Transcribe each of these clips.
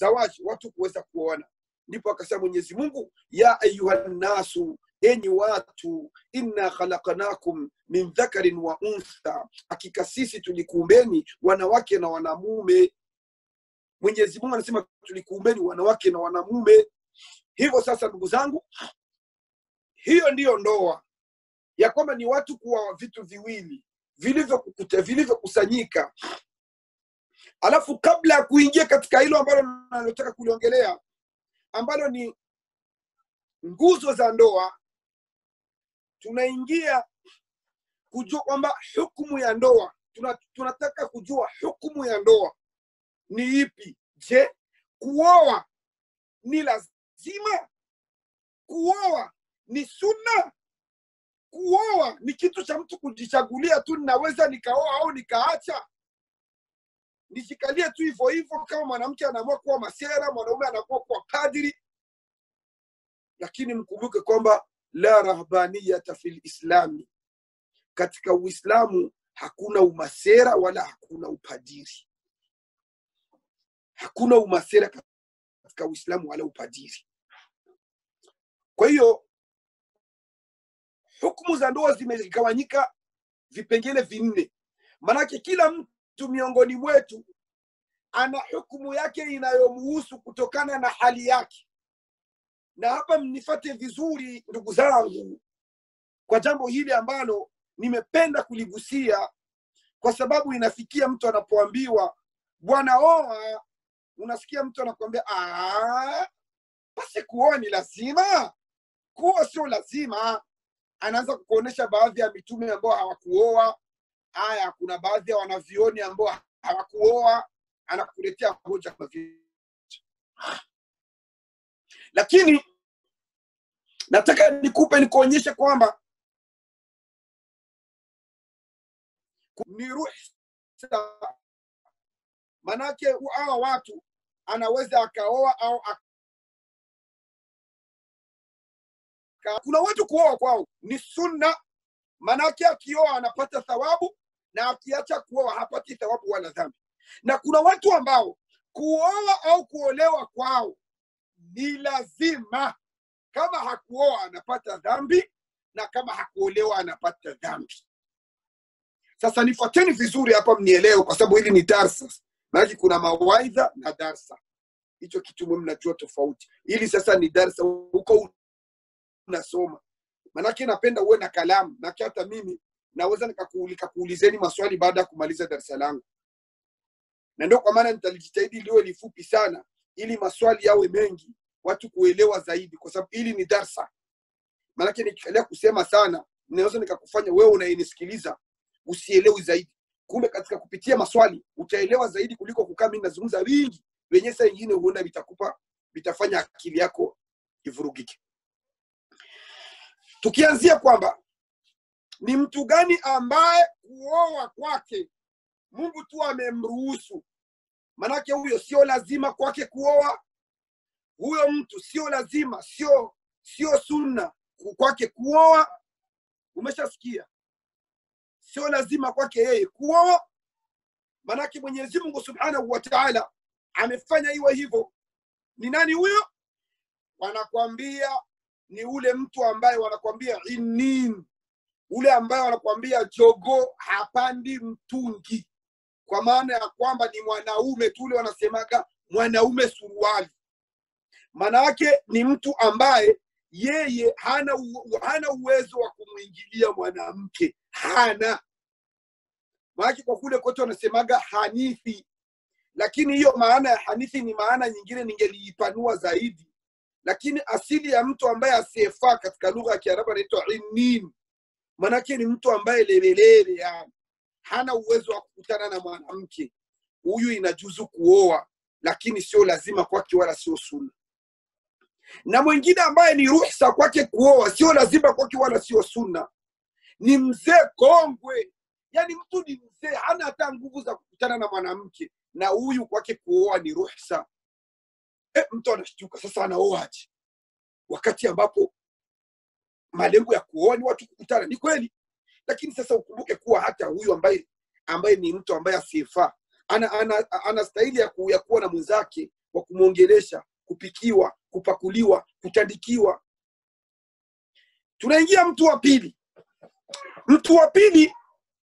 zawaji watu kuweza kuoana ndipo akasema mwenyezi mungu ya ayuha nnasu enyi watu inna khalaqnakum min dhakarin wa untha hakika sisi tulikuumbeni wanawake na wanamume mwenyezi mungu anasema tulikuumbeni wanawake na wanamume hivyo sasa ndugu zangu hiyo ndiyo ndoa ya kwamba ni watu kuwa vitu viwili vilivyokukuta vilivyokusanyika alafu kabla ya kuingia katika hilo ambalo nalotaka kuliongelea ambalo ni nguzo za ndoa tunaingia kujua kwamba hukumu ya ndoa tuna, tunataka kujua hukumu ya ndoa ni ipi je kuoa ni lazima kuoa ni sunna kuoa ni kitu cha mtu kujichagulia tu ninaweza nikaoa au nikaacha nishikalie tu hivyo hivyo kama mwanamke anaamua kuwa masera mwanaume anaamua kuwa padri lakini mkumbuke kwamba la rahbaniyata fi lislami katika uislamu hakuna umasera wala hakuna upadiri hakuna umasera katika uislamu wala upadiri kwa hiyo hukumu za ndoa zimegawanyika vipengele vinne manake kila mtu miongoni mwetu ana hukumu yake inayomuhusu kutokana na hali yake na hapa mnifate vizuri ndugu zangu kwa jambo hili ambalo nimependa kuligusia kwa sababu inafikia mtu anapoambiwa bwana oa unasikia mtu anakuambia "Ah, basi kuoa ni lazima kuoa sio lazima anaanza kukuonyesha baadhi ya mitume ambao hawakuoa haya kuna baadhi ya wanavioni ambao hawakuoa anakuletea hoja kama vile lakini nataka nikupe nikuonyeshe kwamba ni ruhusa manake hawa watu anaweza akaoa au aka... kuna watu kuoa kwao ni sunna manake akioa anapata thawabu na akiacha kuoa hapati thawabu wala dhambi na kuna watu ambao kuoa au kuolewa kwao ni lazima kama hakuoa anapata dhambi na kama hakuolewa anapata dhambi sasa nifuateni vizuri hapa mnielewe kwa sababu hili ni darsa maanake kuna mawaidha na darsa hicho kitu mwe mnajua tofauti ili sasa ni darsa huko unasoma manake napenda uwe na kalamu nake hata mimi naweza nikaku- nikakuulizeni maswali baada ya kumaliza darasa langu na ndio kwa maana nitalijitahidi liwe lifupi sana ili maswali yawe mengi watu kuelewa zaidi kwa sababu hili ni darsa maanake nikikalia kusema sana naweza nikakufanya wewe unayenisikiliza usielewi zaidi kumbe katika kupitia maswali utaelewa zaidi kuliko kukaa mimi nazungumza vingi wenye saa ingine huenda vitakupa vitafanya akili yako ivurugike tukianzia kwamba ni mtu gani ambaye kuoa kwake mungu tu amemruhusu manake huyo sio lazima kwake kuoa huyo mtu sio lazima sio sio sunna ku- kwake kuoa umeshasikia sio lazima kwake yeye kuoa manake mwenyezi mungu subhanahu wa taala amefanya iwe hivyo ni nani huyo wanakwambia ni ule mtu ambaye wanakwambia inin ule ambaye wanakwambia jogo hapandi mtungi kwa maana ya kwamba ni mwanaume tu ule wanasemaga mwanaume suruali maana yake ni mtu ambaye yeye hana, u, hana uwezo wa kumwingilia mwanamke hana maanake kwa kule kote wanasemaga hanithi lakini hiyo maana ya hanithi ni maana nyingine ningeliipanua zaidi lakini asili ya mtu ambaye asiyefaa katika lugha ya kiarabu anaitwa inin manake ni mtu ambaye lelelele yani hana uwezo wa kukutana na mwanamke huyu inajuzu kuoa lakini sio lazima kwake wala sio sunna na mwingine ambaye ni ruhsa kwake kuoa sio lazima kwake wala sio sunna ni mzee kongwe yani mtu ni mzee hana hata nguvu za kukutana na mwanamke na huyu kwake kuoa ni ruhsa e, mtu anashtuka sasa anaoaje wakati ambapo malengo ya kuoa ni watu kukutana ni kweli lakini sasa ukumbuke kuwa hata huyu ambaye ambaye ni mtu ambaye asiyefaa ana, ana, ana stahili ya, ku, ya kuwa na mwenzake wa kumwongelesha kupikiwa kupakuliwa kutandikiwa tunaingia mtu wa pili mtu wa pili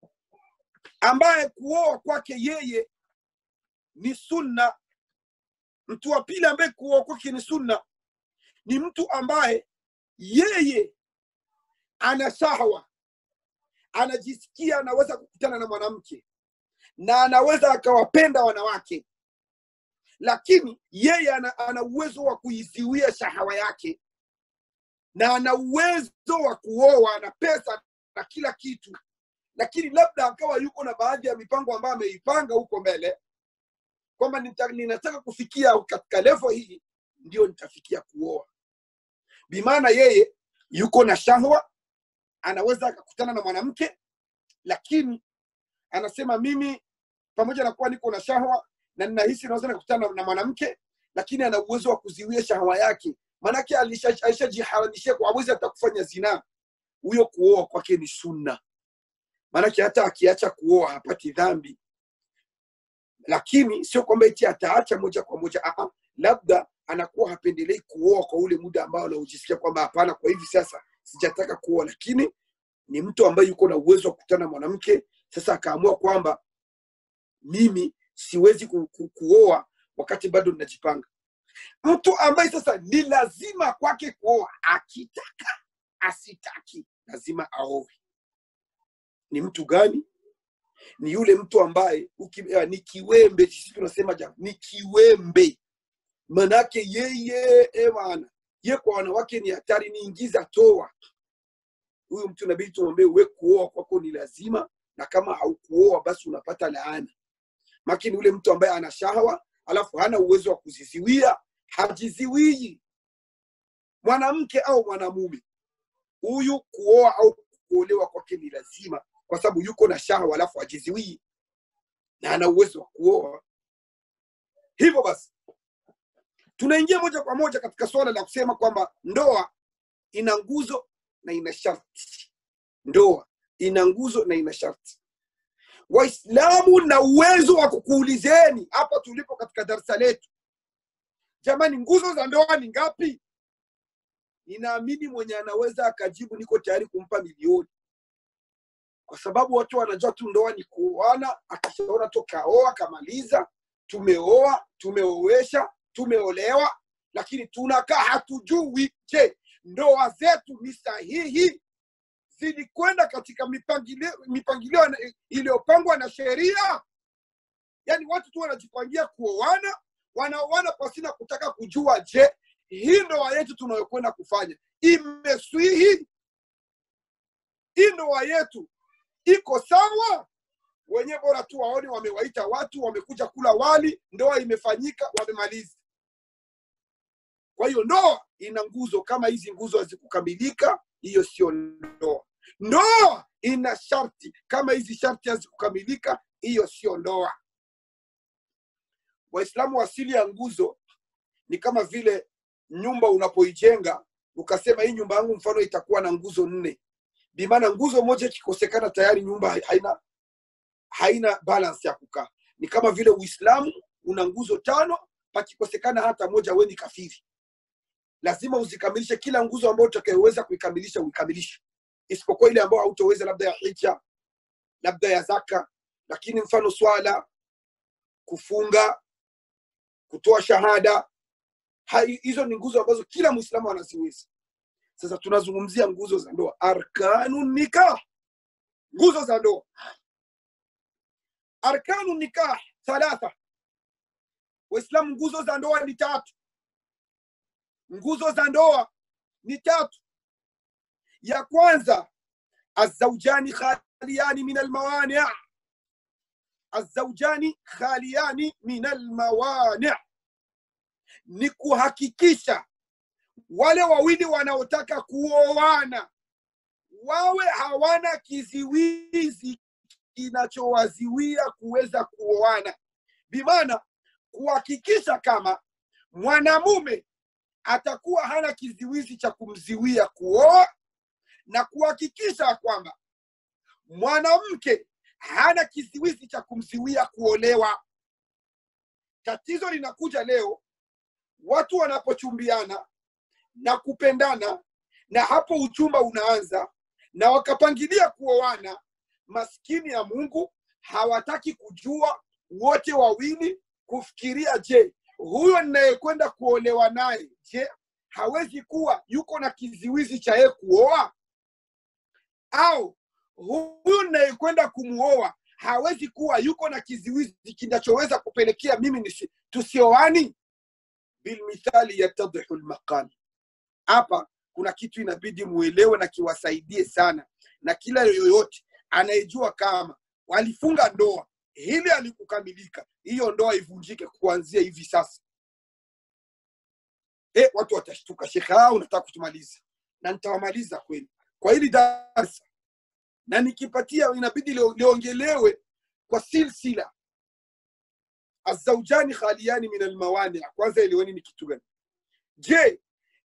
ambaye kuoa kwake yeye ni sunna mtu wa pili ambaye kuoa kwake ni sunna ni mtu ambaye yeye ana shahwa anajisikia anaweza kukutana na mwanamke na anaweza akawapenda wanawake lakini yeye ana, ana uwezo wa kuiziwia shahawa yake na ana uwezo wa kuoa ana pesa na kila kitu lakini labda akawa yuko na baadhi ya mipango ambayo ameipanga huko mbele kwamba nita- ninataka kufikia katika levo hii ndio nitafikia kuoa bimaana yeye yuko na shahwa anaweza akakutana na mwanamke lakini anasema mimi pamoja na kuwa niko na shahwa na ninahisi naweza nikutana na mwanamke lakini ana uwezo wa kuziwia shahwa yake maanake alisha- alishajiharamishia kwa awezi hata kufanya zinaa huyo kuoa kwake ni sunna maanake hata akiacha kuoa hapati dhambi lakini sio kwamba eti ataacha moja kwa moja Aa, labda anakuwa hapendelei kuoa kwa ule muda ambao anaojisikia kwamba hapana kwa hivi sasa sijataka kuoa lakini ni mtu ambaye yuko na uwezo wa kukutana na mwanamke sasa akaamua kwamba mimi siwezi ku, ku, kuoa wakati bado ninajipanga mtu ambaye sasa ni lazima kwake kuoa akitaka asitaki lazima aowe ni mtu gani ni yule mtu ambaye uki, uh, ni kiwembe sisi tunasema ja, ni kiwembe manake yeye ewana ye kwa wanawake ni hatari ni ingiza toa huyu mtu inabidi tumwambie uwe kuoa kwako ni lazima na kama haukuoa basi unapata laana makini yule mtu ambaye ana shahawa alafu hana uwezo wa kuziziwia hajiziwii mwanamke au mwanamume huyu kuoa au kuolewa kwake ni lazima kwa sababu yuko na shahawa alafu hajiziwii na ana uwezo wa kuoa hivyo basi tunaingia moja kwa moja katika suala la kusema kwamba ndoa ina nguzo na ina sharti ndoa ina nguzo na ina sharti waislamu na uwezo wa kukuulizeni hapa tulipo katika darsa letu jamani nguzo za ndoa ni ngapi ninaamini mwenye anaweza akajibu niko tayari kumpa milioni kwa sababu watu wanajua tu ndoa ni kuoana akishaona tu kaoa kamaliza tumeoa tumeoesha tumeolewa lakini tunakaa hatujui je ndoa zetu ni sahihi zilikwenda katika mipangilio mipangilio na- iliyopangwa na sheria yaani watu tu wanajipangia kuoana wanaoana pasina kutaka kujua je hii ndoa yetu tunayokwenda kufanya imeswihi hii ndoa yetu iko sawa wenyewe bora tu waone wamewaita watu wamekuja kula wali ndoa imefanyika wamemaliza kwa hiyo ndoa ina nguzo kama hizi nguzo hazikukamilika hiyo sio ndoa ndoa ina sharti kama hizi sharti hazikukamilika hiyo sio ndoa waislamu asili ya nguzo ni kama vile nyumba unapoijenga ukasema hii nyumba yangu mfano itakuwa na nguzo nne bimaana nguzo moja ikikosekana tayari nyumba haina haina balance ya kukaa ni kama vile uislamu una nguzo tano pakikosekana hata moja we ni kafiri lazima uzikamilishe kila nguzo ambayo utakayoweza kuikamilisha uikamilishe isipokuwa ile ambayo hautoweza labda ya hija labda ya zaka lakini mfano swala kufunga kutoa shahada hai- hizo ni nguzo ambazo kila mwislamu anaziweza sasa tunazungumzia nguzo za ndoa arkanu nikah nguzo za ndoa arkanu nikah thalatha waislamu nguzo za ndoa ni tatu nguzo za ndoa ni tatu ya kwanza azaujani khaliyani min almawani azaujani khaliyani min almawani ni kuhakikisha wale wawili wanaotaka kuoana wawe hawana kiziwizi kinachowaziwia kuweza kuoana bimaana kuhakikisha kama mwanamume atakuwa hana kiziwizi cha kumziwia kuoa na kuhakikisha kwamba mwanamke hana kiziwizi cha kumziwia kuolewa tatizo linakuja leo watu wanapochumbiana na kupendana na hapo uchumba unaanza na wakapangilia kuoana maskini ya mungu hawataki kujua wote wawili kufikiria je huyo ninayekwenda kuolewa naye je hawezi kuwa yuko na kiziwizi cha yeye kuoa au huyu ninayekwenda kumuoa hawezi kuwa yuko na kiziwizi kinachoweza kupelekea mimi nisi, tusioani bilmithali yatadhihu lmaqal hapa kuna kitu inabidi muelewe na kiwasaidie sana na kila yoyote anayejua kama walifunga ndoa hili alikukamilika hiyo ndoa ivunjike kuanzia hivi sasa e, watu watashtuka shekhe ah, unataka kutumaliza na nitawamaliza kweli kwa hili darsa na nikipatia inabidi lio- liongelewe kwa silsila azaujani khaliyani min almawani kwanza eleweni ni kitu gani je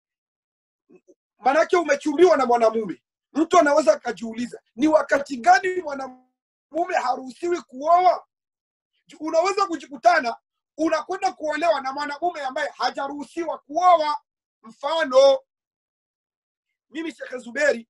manake umechumbiwa na mwanamume mtu anaweza akajiuliza ni wakati gani mwanamume haruhusiwi kuoa unaweza kujikutana unakwenda kuolewa na mwanamume ambaye hajaruhusiwa kuoa mfano mimi shekhe zuberi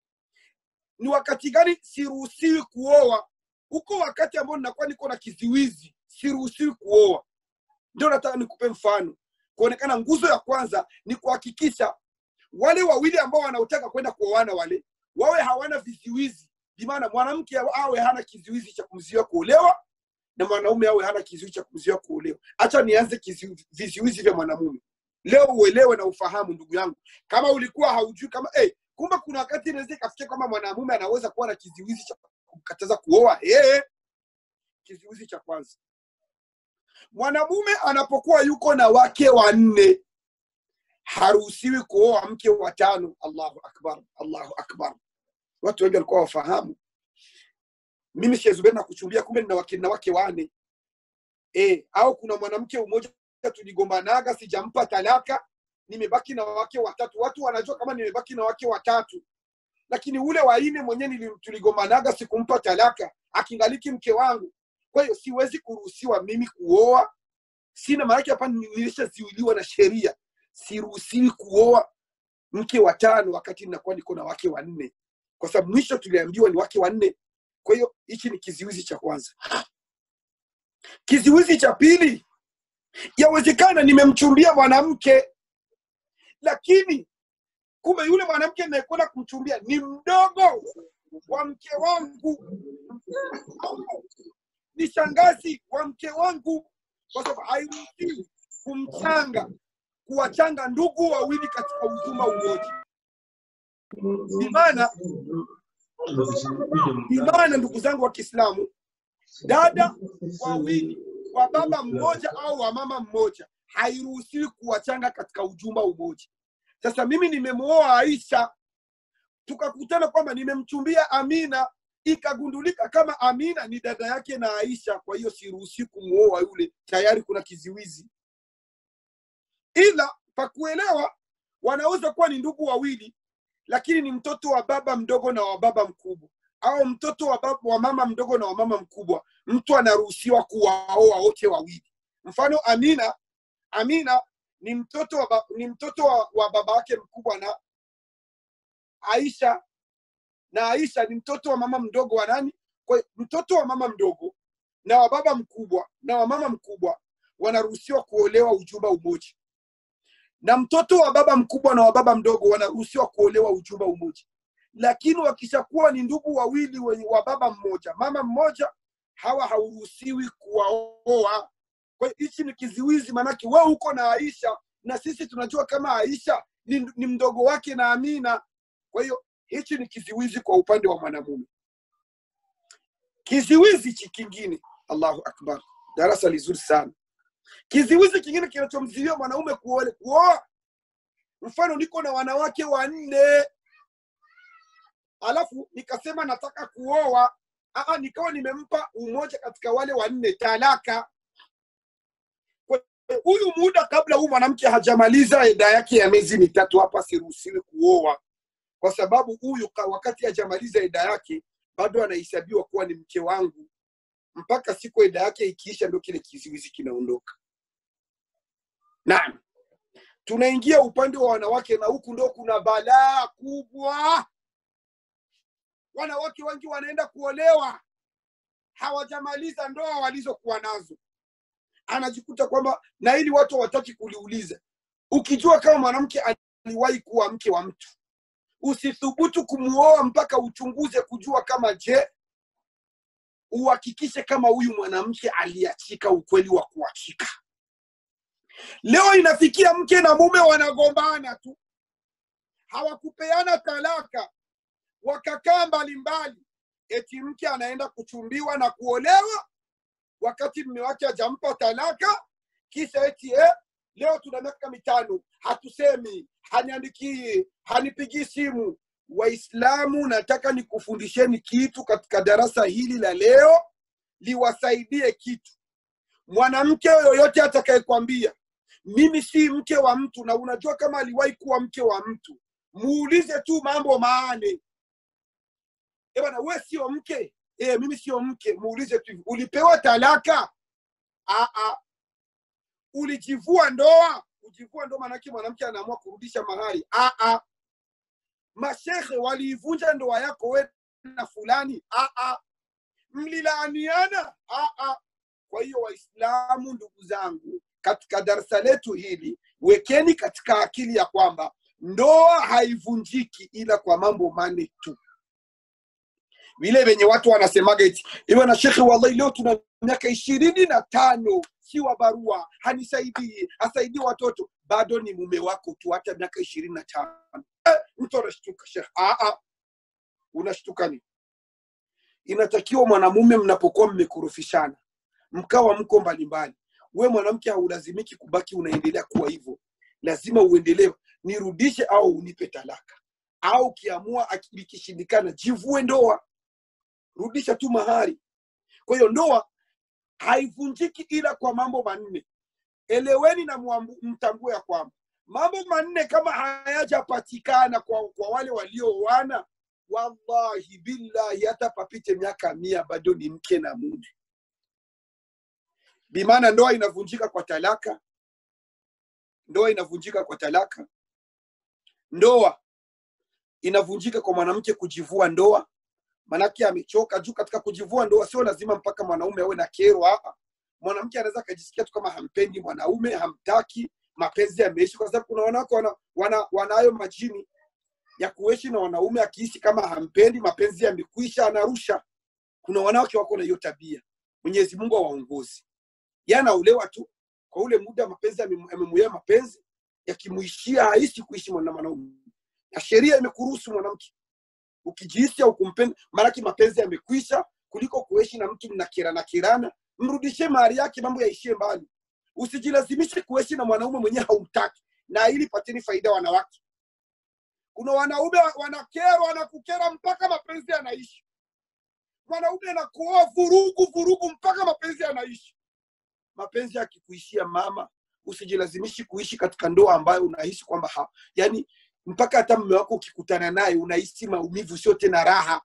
ni wakati gani siruhusiwi kuoa huko wakati ambao ninakuwa niko na kiziwizi siruhusiwi kuoa ndio nataka nikupe mfano kuonekana nguzo ya kwanza ni kuhakikisha wale wawili ambao wanaotaka kwenda kuoana wale wawe hawana viziwizi bimaana mwanamke awe hana kiziwizi cha kumzuia kuolewa na mwanaume awe hana kiziwizi cha kumzuia kuolewa hacha nianze kiziwi- viziwizi vya mwanamume leo uelewe na ufahamu ndugu yangu kama ulikuwa haujui kama hey, kumbe kuna wakati inaweza ikafikia kwamba mwanamume anaweza kuwa na kiziwizi cha kumkataza kuoa hey, kiziwizi cha kwanza mwanamume anapokuwa yuko na wake wanne haruhusiwi kuoa mke wa tano allahu akbar allahu akbar watu wengi walikuwa wafahamu mimi shezuberi na kuchumbia kumbe nina wake, na wake wane e, au kuna mwanamke mmoja tuligombanaga sijampa talaka nimebaki na wake watatu watu wanajua kama nimebaki na wake watatu lakini ule waine mwenyewe tuligombanaga sikumpa talaka akingaliki mke wangu kwa hiyo siwezi kuruhusiwa mimi kuoa sina maanake hapa nilishaziwiliwa na sheria siruhusiwi kuoa mke wa tano wakati ninakuwa niko na wake wanne kwa sababu mwisho tuliambiwa ni wake wanne kwa hiyo hichi ni kiziwizi cha kwanza kiziwizi cha pili yawezekana nimemchumbia mwanamke lakini kumbe yule mwanamke nayekwenda kumchumbia ni mdogo wa mke wangu ni shangazi wa mke wangu kwa sababu hairuhusiwi kumchanga kuwachanga ndugu wawili katika ujuma umoja imana imana ndugu zangu wa kiislamu dada wawili wa baba mmoja au wa mama mmoja hairuhusiwi kuwachanga katika ujumba umoja sasa mimi nimemwoa aisha tukakutana kwamba nimemchumbia amina ikagundulika kama amina ni dada yake na aisha kwa hiyo siruhusi kumwoa yule tayari kuna kiziwizi ila pakuelewa wanaweza kuwa ni ndugu wawili lakini ni mtoto wa baba mdogo na wa baba mkubwa au mtoto wa, baba, wa mama mdogo na wa mama mkubwa mtu anaruhusiwa kuwaoa wote wawili mfano amina amina ni mtoto wa, ba- ni mtoto wa, wa baba yake mkubwa na aisha na aisha ni mtoto wa mama mdogo wa nani kwa hiyo mtoto wa mama mdogo na wa baba mkubwa na wa mama mkubwa wanaruhusiwa kuolewa ujumba umoja na mtoto wa baba mkubwa na wa baba mdogo wanaruhusiwa kuolewa ujumba umoja lakini wakishakuwa ni ndugu wawili wenye wa baba mmoja mama mmoja hawa hauruhusiwi kuwaoa kwa hiyo hichi ni kiziwizi maanake we uko na aisha na sisi tunajua kama aisha ni, ni mdogo wake na amina kwa hiyo hichi ni kiziwizi kwa upande wa mwanamume kiziwizi hichi kingine allahu akbar darasa lizuri sana kiziwizi kingine kinachomziwia mwanaume kuole- kuoa mfano niko na wanawake wanne alafu nikasema nataka kuoa Aa, nikawa nimempa umoja katika wale wanne talaka Kwa hiyo huyu muda kabla huyu mwanamke hajamaliza eda yake ya miezi mitatu hapa siruhusiwi kuoa kwa sababu huyu ka- wakati hajamaliza eda yake bado anahesabiwa kuwa ni mke wangu mpaka siku eda yake ikiisha ndio kile kiziwizi kinaondoka naam tunaingia upande wa wanawake na huku ndo kuna balaa kubwa wanawake wengi wanaenda kuolewa hawajamaliza ndoa walizokuwa nazo anajikuta kwamba na ili watu hawataki kuliuliza ukijua kama mwanamke aliwahi kuwa mke wa mtu usithubutu kumuoa mpaka uchunguze kujua kama je uhakikishe kama huyu mwanamke aliachika ukweli wa kuachika leo inafikia mke na mume wanagombana tu hawakupeana talaka wakakaa mbalimbali eti mke anaenda kuchumbiwa na kuolewa wakati mme wake hajampa talaka kisa eti eh, leo tuna miaka mitano hatusemi haniandikii hanipigii simu waislamu nataka nikufundisheni kitu katika darasa hili la leo liwasaidie kitu mwanamke yoyote atakayekwambia mimi si mke wa mtu na unajua kama aliwahi kuwa mke wa mtu muulize tu mambo maane e bwana we sio mke e, mimi sio mke muulize tu hivi, ulipewa talaka Aa, ulijivua ndoa kujivua ndoa maanake mwanamke anaamua kurudisha mahari Aa, mashehe waliivunja ndoa yako we na fulani Aa, mlilaaniana Aa. kwa hiyo waislamu ndugu zangu katika darasa letu hili wekeni katika akili ya kwamba ndoa haivunjiki ila kwa mambo mane tu vile venye watu wanasemaga eti iwe na shekhe wallahi leo tuna miaka ishirini na tano si wa barua hanisaidii asaidii watoto bado ni mume wako tu hata miaka ishirini na tano eh, mtu anashtuka shekhe Aa, unashtuka ni inatakiwa mwanamume mnapokuwa mmekurufishana mkawa mko mbalimbali we mwanamke haulazimiki kubaki unaendelea kuwa hivyo lazima uendelee nirudishe au unipe talaka au ukiamua aki- ikishindikana jivue ndoa rudisha tu mahari kwa hiyo ndoa haivunjiki ila kwa mambo manne eleweni na muambu- mtambue ya kwamba mambo manne kama hayajapatikana kwa, kwa wale waliooana wallahi billahi hata papite miaka mia bado ni mke na mume bimaana ndoa inavunjika kwa talaka ndoa inavunjika kwa talaka ndoa inavunjika kwa mwanamke kujivua ndoa manake amechoka juu katika kujivua ndoa sio lazima mpaka mwanaume awe na kero hapa mwanamke anaweza akajisikia tu kama hampendi mwanaume hamtaki mapenzi yameishi kwa sababu kuna wanawake wana, wana, wanayo majini ya kuishi na wanaume akihisi kama hampendi mapenzi yamekwisha anarusha kuna wanawake wako na hiyo tabia mwenyezi mungu awaongozi yanaolewa tu kwa ule muda mapenzi yamemu- yamemuia mapenzi yakimuishia haishi kuishi na mwanaume na sheria imekuruhusu mwanamke ukijihisi au kumpenda maanake mapenzi yamekwisha kuliko kuishi na mtu mnakirana kirana mrudishie mahari yake mambo yaishie mbali usijilazimishe kuishi na mwanaume mwenyewe haumtaki na ili pateni faida wanawake kuna wanaume wa- wanakera wanakukera mpaka mapenzi yanaishi mwanaume anakuoa vurugu vurugu mpaka mapenzi yanaishi mapenzi yakikuishia mama usijilazimishi kuishi katika ndoa ambayo unahisi kwamba ha, yani mpaka hata mme wako ukikutana naye unahisi maumivu sio tena raha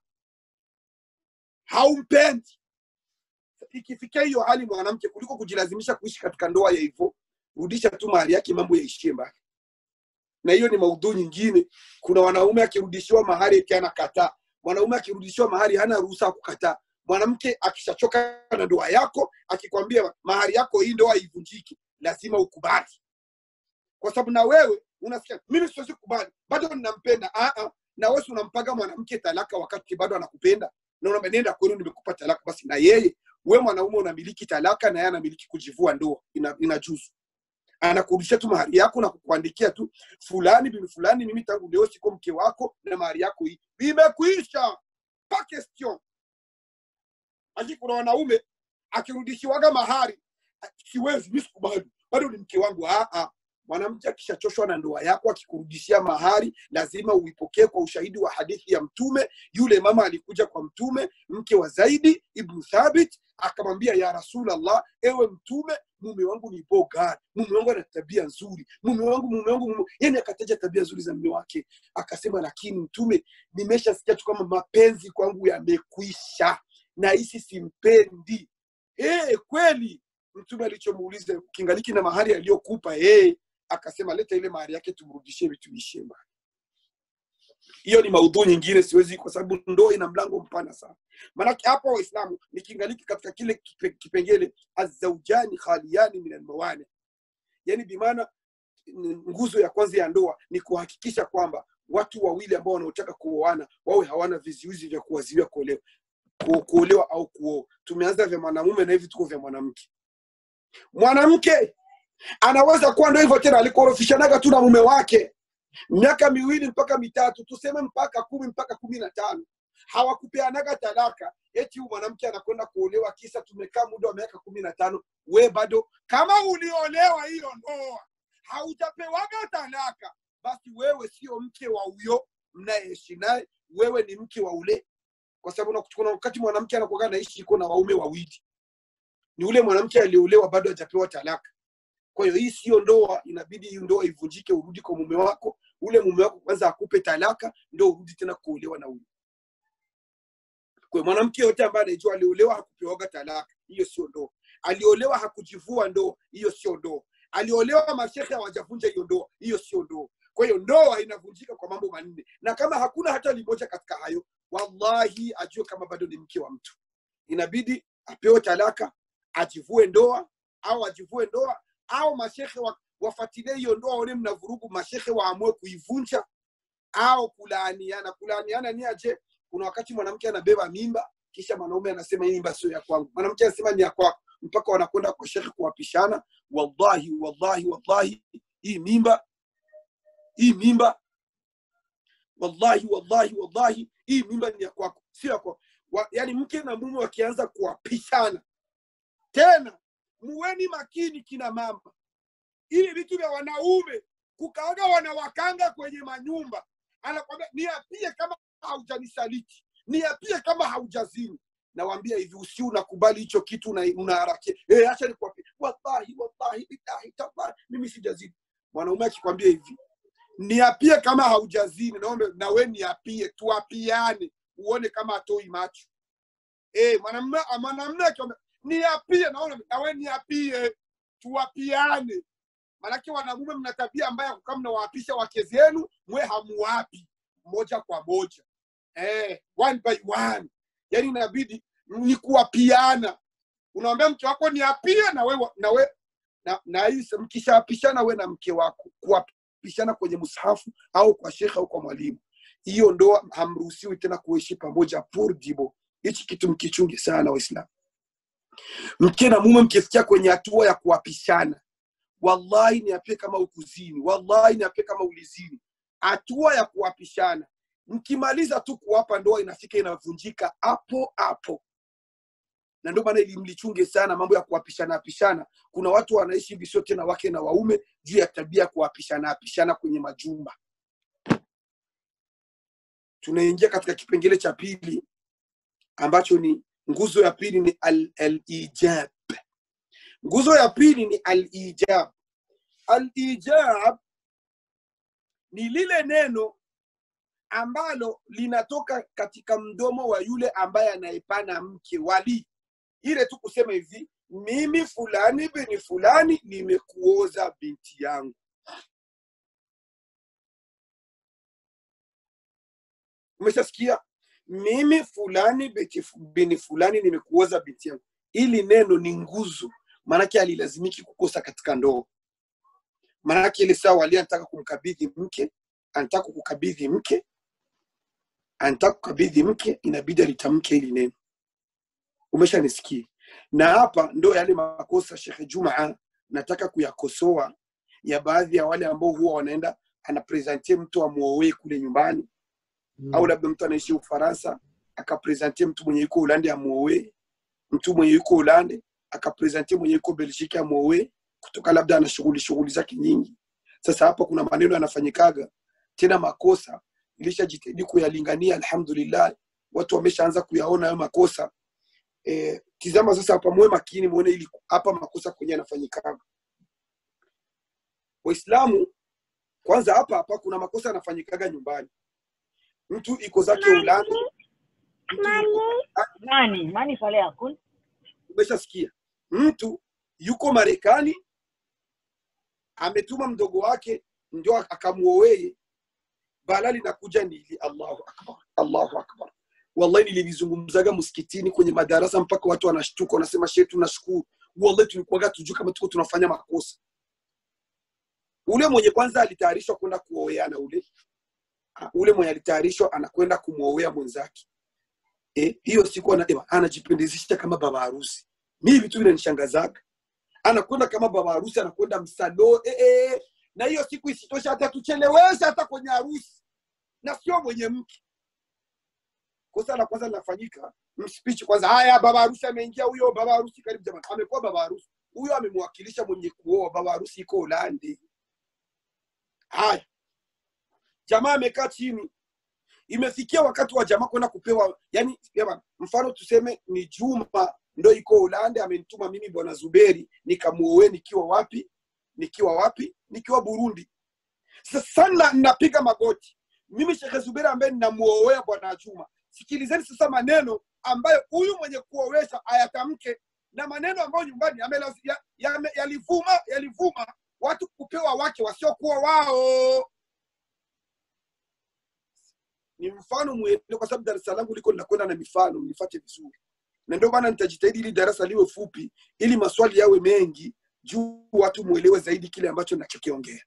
haumpendi ikifikia hiyo hali mwanamke kuliko kujilazimisha kuishi katika ndoa ya hivyo rudisha tu mahali yake mambo yaishie mbali na hiyo ni maudhui nyingine kuna wanaume akirudishiwa mahari eti anakataa mwanaume akirudishiwa mahari hana ruhusa ya kukataa mwanamke akishachoka na ndoa yako akikwambia mahari yako hii ndoa haivunjiki lazima ukubali kwa sababu na wewe unasikia mimi siwezi kubali bado ninampenda ah ah na wewe si unampaga mwanamke talaka wakati bado anakupenda na unamwambia nenda kwenu nimekupa talaka basi na yeye we mwanaume unamiliki talaka na yeye anamiliki kujivua ndoa ina, inajuzu anakurudishia tu mahari yako na kukuandikia tu fulani bibi fulani mimi tangu leo siko mke wako na mahari yako hii imekuisha pa question lakini kuna wanaume akirudishiwaga mahari "Ah, siwezi mi sikubali bado ni mke wangu ah, ah. mwanamke akishachoshwa na ndoa yako akikurudishia mahari lazima uipokee kwa ushahidi wa hadithi ya mtume yule mama alikuja kwa mtume mke wa zaidi ibnu thabit akamwambia ya rasulallah ewe mtume mume wangu ni bogar mume wangu ana tabia nzuri mume wangu mume wangu mume... yani akataja tabia nzuri za mume wake akasema lakini mtume nimeshasikia tu kama mapenzi kwangu yamekwisha na hisi simpendi hey, kweli mtume alichomuuliza kingaliki na mahari aliyokupa hey, akasema leta ile mahari yake tumrudishie vitumishie mbali hiyo ni maudhu nyingine siwezi kwa sababu ndoa ina mlango mpana sana maanake hapa waislamu nikiingaliki katika kile kipe, kipengele azaujani khaliyani min almawani yani bimaana nguzo ya kwanza ya ndoa ni kuhakikisha kwamba watu wawili ambao wanaotaka kuoana wawe hawana vizuizi vya kuwaziwia kuolewa ku- kuolewa au kuoa tumeanza vya mwanamume na hivi tuko vya mwanamke mwanamke anaweza kuwa ndo hivyo tena alikorofishanaga tu na mume wake miaka miwili mpaka mitatu tuseme mpaka kumi mpaka kumi na tano hawakupeanaga talaka eti huyu mwanamke anakwenda kuolewa kisa tumekaa muda wa miaka kumi na tano we bado kama uliolewa hiyo ndoa haujapewaga talaka basi wewe sio mke wa huyo mnayeishi naye wewe ni mke wa ule kwa sababu na- kuna wakati mwanamke anakuaga naishi iko na waume wawili ni ule mwanamke aliolewa bado hajapewa talaka kwa hiyo hii sio ndoa inabidi hii ndoa ivunjike urudi kwa mume wako ule mume wako kwanza akupe talaka ndo urudi tena kuolewa na huyo kwa hiyo mwanamke yote ambaye anaijua aliolewa hakupewaga talaka hiyo sio ndoa aliolewa hakujivua ndoa hiyo sio ndoa aliolewa mashehe hawajavunja hiyo ndoa hiyo sio ndoa kwa hiyo ndoa inavunjika kwa mambo manne na kama hakuna hata limoja katika hayo wallahi ajue kama bado ni mke wa mtu inabidi apewe talaka ajivue ndoa au ajivue ndoa au mashehe wa, wafuatilie hiyo ndoa waone mna vurugu mashehe waamue kuivunja au kulaaniana kulaaniana ni aje kuna wakati mwanamke anabeba mimba kisha mwanaume anasema hii mimba sio ya kwangu mwanamke anasema ni ya kwako mpaka wanakwenda kwa shekhe kuwapishana wallahi wallahi wallahi hii mimba hii mimba wallahi wallahi wallahi hii mimba ni ya kwako sio ya kwako Wa- yaani mke na mume wakianza kuwapishana tena muweni makini kina mama ili vitu vya wanaume kukaaga wanawakanga kwenye manyumba anakwambia niapie kama haujanisaliti niapie kama haujazini nawambia hivi usi unakubali hicho kitu una- unaharakia eh acha nikwambie wallahi wallahi billahi tallahi mimi sijazini mwanaume akikwambia hivi niapie kama haujazini naombe na we niapie tuapiane uone kama atoi macho eh mwanamume mwanamume akikwambia niapie naona na we niapie tuapiane manake wanamume mna tabia mbaya kama mnawaapisha wake zenu mwe hamuwapi moja kwa moja eh, one by one yani inabidi ni kuwapiana unawambia mke wako niapie na we, na we na, na hii mkishaapishana we na mke wako kuwapishana kwenye mushafu au kwa shekhe au kwa mwalimu hiyo ndoa hamruhusiwi tena kuishi pamoja purdibo hichi kitu mkichungi sana waislamu mke na mume mkifikia kwenye hatua ya kuwapishana wallahi niapie kama ukuzini wallahi niapie kama ulizini hatua ya kuwapishana mkimaliza tu kuwapa ndoa inafika inavunjika hapo hapo na ndio maana ili mlichunge sana mambo ya kuwapishana apishana kuna watu wanaishi hivi sio tena wake na waume juu ya tabia ya kuwapishana apishana kwenye majumba tunaingia katika kipengele cha pili ambacho ni nguzo ya pili ni al- al-ijab nguzo ya pili ni al-ijab al-ijab ni lile neno ambalo linatoka katika mdomo wa yule ambaye anayepana mke wali ile tu kusema hivi mimi fulani bini fulani nimekuoza binti yangu umeshasikia mimi fulani beti- bini fulani nimekuoza binti yangu ili neno ni nguzo maanake alilazimiki kukosa katika ndoa maanake ile saa wali anataka kumkabidhi mke anataka kukabidhi mke anataka kukabidhi mke inabidi alitamke hili neno umeshanisikia na hapa ndo yale makosa shekhe jumaa nataka kuyakosoa ya baadhi ya wale ambao huwa wanaenda anapresentie mtu amwoee kule nyumbani au labda mtu anaishi ufaransa akapresentie mtu mwenye yuko ulande amwoee mtu mwenye yuko ulande akapresentie mwenye yuko belgiki amwoee kutoka labda ana shughuli shughuli zake nyingi sasa hapa kuna maneno yanafanyikaga tena makosa ilishajitahidi kuyalingania alhamdulillah watu wameshaanza kuyaona hayo makosa e, tizama sasa hapa muwe makini muone ili hapa makosa kwenye yanafanyikaga waislamu kwanza hapa hapa kuna makosa yanafanyikaga nyumbani mtu iko zake ulani mtu yuko nani mani pale yakun umeshasikia mtu yuko marekani ametuma mdogo wake ndio akamuoee bala linakuja ni ili allahu akbar allahu akbar wallahi nilivizungumzaga msikitini kwenye madarasa mpaka watu wanashtuka wanasema shehe tunashukuru wallahi tulikuwaga tujue kama tuko tunafanya makosa ule mwenye kwanza alitayarishwa kwenda kuoeana ule Ah, ule mwenye alitayarishwa anakwenda kumwoea mwenzake eh, hiyo siku anasema anajipendezesha kama baba harusi mimi vitu vinanishangazaga anakwenda kama baba harusi anakwenda msalo eh, eh. na hiyo siku isitosha hata tuchelewesha hata kwenye harusi na sio mwenye mke kosa la kwanza linafanyika mspeech kwanza haya baba harusi ameingia huyo baba harusi karibu jamani amekuwa baba harusi huyo amemwakilisha mwenye kuoa baba harusi iko ulande haya jamaa amekaa chini imefikia wakati wa jamaa kwenda kupewa yani yaba, mfano tuseme ni juma ndo iko ulande amenituma mimi bwana zuberi nikamuoe nikiwa wapi nikiwa wapi nikiwa burundi sasa sana napiga magoti mimi shekhe zuberi ambaye ninamuoea bwana juma sikilizeni sasa maneno ambayo huyu mwenye kuowesha ayatamke na maneno ambayo nyumbani yamelaz- ya- yame- yalivuma yalivuma watu kupewa wake wasiokuwa wao ni mfano mwele kwa sababu darasa langu liko linakwenda na mifano mnifate vizuri na ndio maana nitajitahidi ili darasa liwe fupi ili maswali yawe mengi juu watu mwelewe zaidi kile ambacho nachokiongea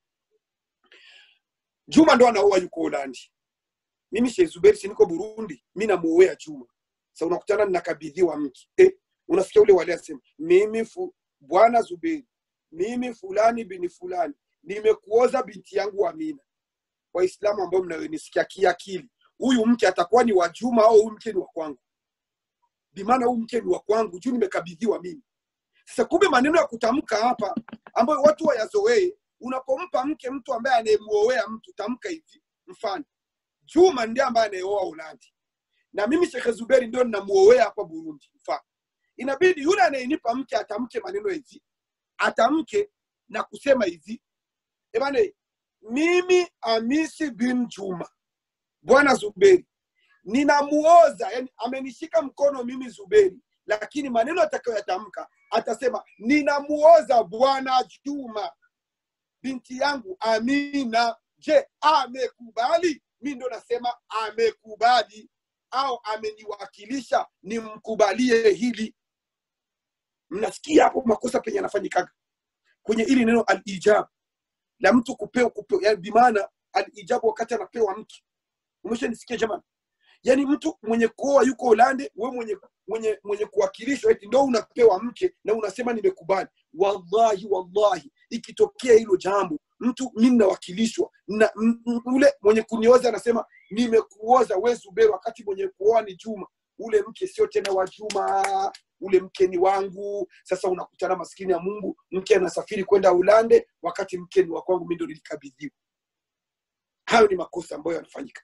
juma ndo anaoa yuko holandi mimi Sheikh Zuberi si niko burundi mi namuoea juma sa unakutana ninakabidhiwa mke eh, unasikia ule wale asema mimi fu, bwana zuberi mimi fulani bini fulani nimekuoza binti yangu amina waislamu ambao mnayonisikia kiakili huyu mke atakuwa ni wa juma au huyu mke ni wa kwangu bimaana huyu mke ni wa kwangu juu nimekabidhiwa mimi sasa kumbe maneno ya kutamka hapa ambayo watu wayazoee unapompa mke mtu ambaye anayemuoea mtu tamka hivi mfano juma ndiye ambaye anayeoa ulandi na mimi shekhe zuberi ndio ninamuoea hapa burundi mfano inabidi yule anayenipa mke atamke maneno hivi atamke na kusema hivi ebane mimi amisi bin juma bwana zuberi ninamuoza yani amenishika mkono mimi zuberi lakini maneno atakayoyatamka atasema ninamuoza bwana juma binti yangu amina je amekubali mi ndo nasema amekubali au ameniwakilisha nimkubalie hili mnasikia hapo makosa penye anafanyikaga kwenye ili neno alijab la mtu kupewa kupewa yani bimaana alijabu wakati anapewa mke umeshanisikia jamani yani mtu mwenye kuoa yuko Holande, we mwenye mwenye mwenye kuwakilishwa eti ndo unapewa mke na unasema nimekubali. Wallahi wallahi, ikitokea hilo jambo, mtu mimi nawakilishwa na m- m- ule mwenye kunioza anasema nimekuoza we Zuberi, wakati mwenye kuoa ni Juma, ule mke sio tena wa Juma, ule mke ni wangu. Sasa unakutana maskini ya Mungu, mke anasafiri kwenda Ulande wakati mke ni wa kwangu, mimi ndo nilikabidhiwa. Hayo ni makosa ambayo yanafanyika.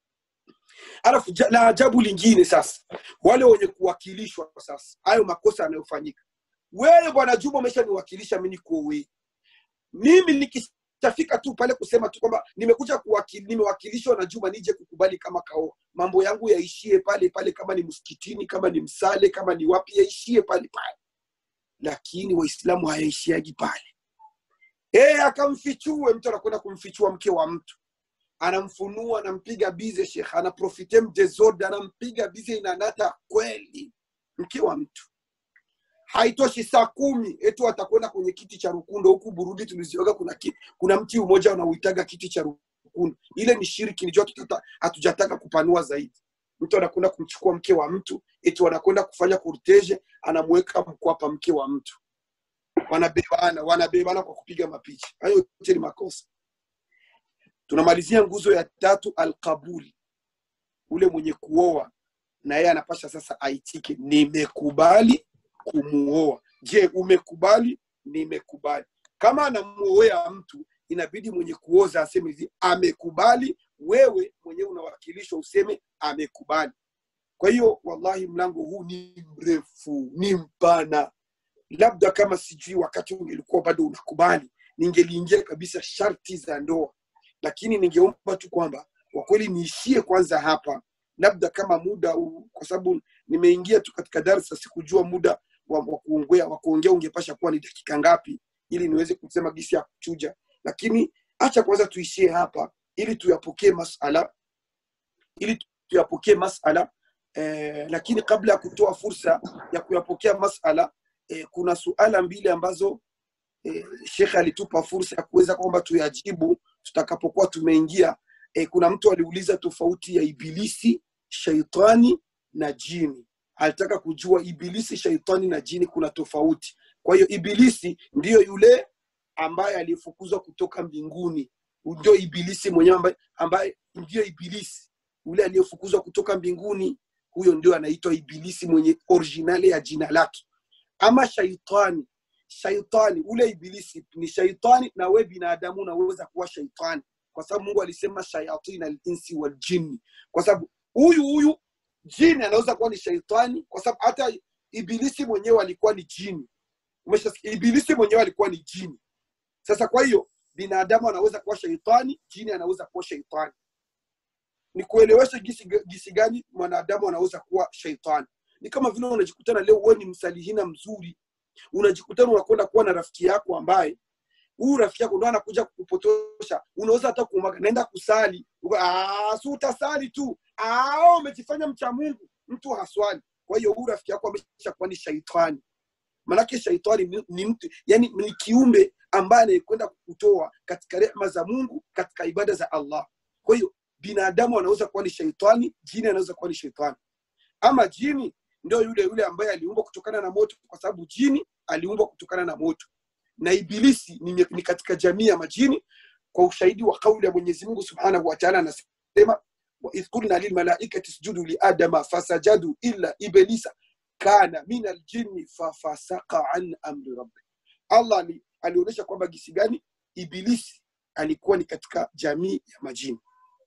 alafu ja- la ajabu lingine sasa wale wenye kuwakilishwa sasa hayo makosa yanayofanyika wewe bwana juma umeshaniwakilisha mi nikuowe mimi nikishafika tu pale kusema tu kwamba nimekuja kuwakili, nimewakilishwa na juma nije kukubali kama kaoa mambo yangu yaishie pale pale kama ni msikitini kama ni msale kama ni wapi yaishie pale pale lakini waislamu hayaishiagi pale e, akamfichue mtu anakwenda kumfichua mke wa mtu anamfunua anampiga bize shekh anaprofite mdesorde anampiga bize inanata kweli mke wa mtu haitoshi saa kumi etu atakwenda kwenye kiti cha rukundo huku burundi tulizioga kuna, ki, kuna mti umoja unauitaga kiti cha rukundo ile ni shiriki nijua tutata- hatujataka kupanua zaidi mtu anakwenda kumchukua mke wa mtu eti wanakwenda kufanya kurteje anamweka mkwapa mke wa mtu wanabebana wanabebana kwa kupiga mapicha hayo yote ni makosa tunamalizia nguzo ya tatu alqabuli ule mwenye kuoa na yeye anapasha sasa aitike nimekubali kumuoa je umekubali nimekubali kama anamuoea mtu inabidi mwenye kuoza aseme hivi amekubali wewe mwenyewe unawakilishwa useme amekubali kwa hiyo wallahi mlango huu ni mrefu ni mpana labda kama sijui wakati ungelikuwa bado unakubali ningeliingia kabisa sharti za ndoa lakini ningeomba tu kwamba kwa kweli niishie kwanza hapa labda kama muda huu kwa sababu nimeingia tu katika darsa sikujua muda wa, wa kuongea wa kuongea ungepasha kuwa ni dakika ngapi ili niweze kusema gisi ya kuchuja lakini acha kwanza tuishie hapa ili tuyapokee masala ili tuyapokee masala eh, lakini kabla ya kutoa fursa ya kuyapokea masala eh, kuna suala mbili ambazo eh, shekhe alitupa fursa ya kuweza kwamba tuyajibu tutakapokuwa tumeingia eh, kuna mtu aliuliza tofauti ya ibilisi shaitani na jini alitaka kujua ibilisi shaitani na jini kuna tofauti kwa hiyo ibilisi ndiyo yule ambaye aliyefukuzwa kutoka mbinguni ndio ibilisi mwenyewe ambaye, ambaye ndiyo ibilisi yule aliyefukuzwa kutoka mbinguni huyo ndio anaitwa ibilisi mwenye originali ya jina lake ama shaitani shaitani ule ibilisi ni shaitani na we binadamu unaweza kuwa shaitani kwa sababu mungu alisema shayatin alinsi waljinni kwa sababu huyu huyu jini anaweza kuwa ni shaitani kwa sababu hata ibilisi mwenyewe alikuwa ni jini Umeshasikia? ibilisi mwenyewe alikuwa ni jini sasa kwa hiyo binadamu anaweza kuwa shaitani jini anaweza kuwa shaitani ni kuelewesha gisi, gisi gani mwanadamu anaweza kuwa shaitani ni kama vile unajikutana leo wewe ni msalihina mzuri unajikutana unakwenda kuwa na rafiki yako ambaye huyu rafiki yako ndo anakuja kukupotosha unaweza hata kumaga naenda kusali Uka- "Ah, si utasali tu Ah, umejifanya mcha mungu mtu haswali kwa hiyo huyu rafiki yako amesha kuwa ni shaitani manake shaitani ni, ni mtu yani ni kiumbe ambaye anayekwenda kukutoa katika rehma za mungu katika ibada za allah kwa hiyo binadamu anaweza kuwa ni shaitani jini anaweza kuwa ni shaitani ama jini ndio yule yule ambaye aliumbwa kutokana na moto kwa sababu jini aliumbwa kutokana na moto na ibilisi ni, ni katika jamii ya majini kwa ushahidi wa kauli ya mwenyezi mungu subhanahu wa taala anasema waidh qulna lilmalaikati isjudu liadama fasajadu illa iblisa kana min aljinni fafasaka an amri rabbi allah ali- alionyesha kwamba gisi gani ibilisi alikuwa ni katika jamii ya majini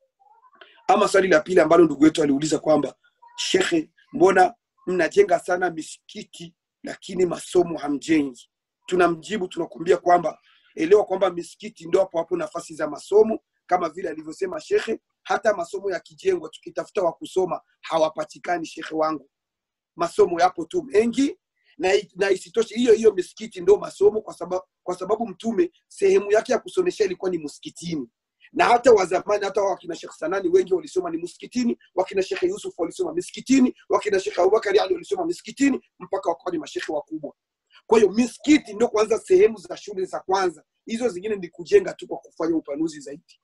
ama swali la pili ambalo ndugu yetu aliuliza kwamba shekhe mbona mnajenga sana misikiti lakini masomo hamjengi tunamjibu tunakuambia kwamba elewa kwamba misikiti ndio hapo hapo nafasi za masomo kama vile alivyosema shekhe hata masomo yakijengwa tukitafuta wa kusoma hawapatikani shekhe wangu masomo yapo tu mengi na, na isitoshe hiyo hiyo misikiti ndio masomo kwa sababu, kwa sababu mtume sehemu yake ya kusomesha ilikuwa ni msikitini na hata wa zamani hata wakina Sheikh Sanani wengi walisoma ni msikitini, wakina Sheikh Yusuf walisoma misikitini, wakina Sheikh Abubakar Ali walisoma misikitini mpaka wakawa ni mashekhe wakubwa. Kwa hiyo misikiti ndio kwanza sehemu za shule za kwanza, hizo zingine ni kujenga tu kwa kufanya upanuzi zaidi.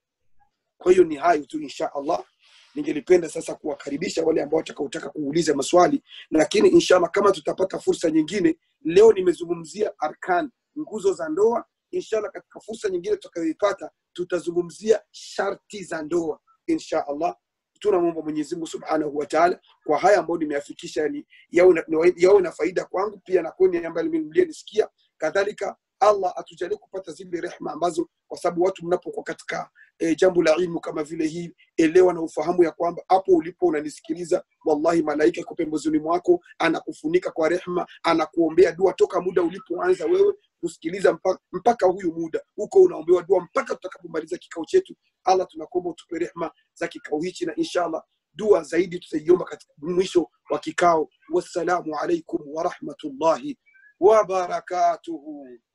Kwa hiyo ni hayo tu insha Allah. Ningelipenda sasa kuwakaribisha wale ambao watakaotaka kuuliza maswali, lakini inshallah kama tutapata fursa nyingine, leo nimezungumzia arkan, nguzo za ndoa. Inshallah katika fursa nyingine tutakayoipata tutazungumzia sharti za ndoa insha Allah. Tunamwomba Mwenyezi Mungu Subhanahu wa Ta'ala kwa haya ambayo nimeyafikisha, yani yawe na, yawe na faida kwangu pia na kwenu ambaye mlionisikia. Kadhalika Allah atujalie kupata zile rehma ambazo, kwa sababu watu mnapokuwa katika e, jambo la ilmu kama vile hii, elewa na ufahamu ya kwamba hapo ulipo unanisikiliza, wallahi malaika iko pembezoni mwako, anakufunika kwa rehma, anakuombea dua toka muda ulipoanza wewe kusikiliza mpaka, mpaka huyu muda huko unaombewa dua mpaka tutakapomaliza kikao chetu. Allah, tunakuomba utupe rehma za kikao hichi, na inshallah dua zaidi tutaiomba katika mwisho wa kikao. Wassalamu alaikum warahmatullahi wabarakatuhu.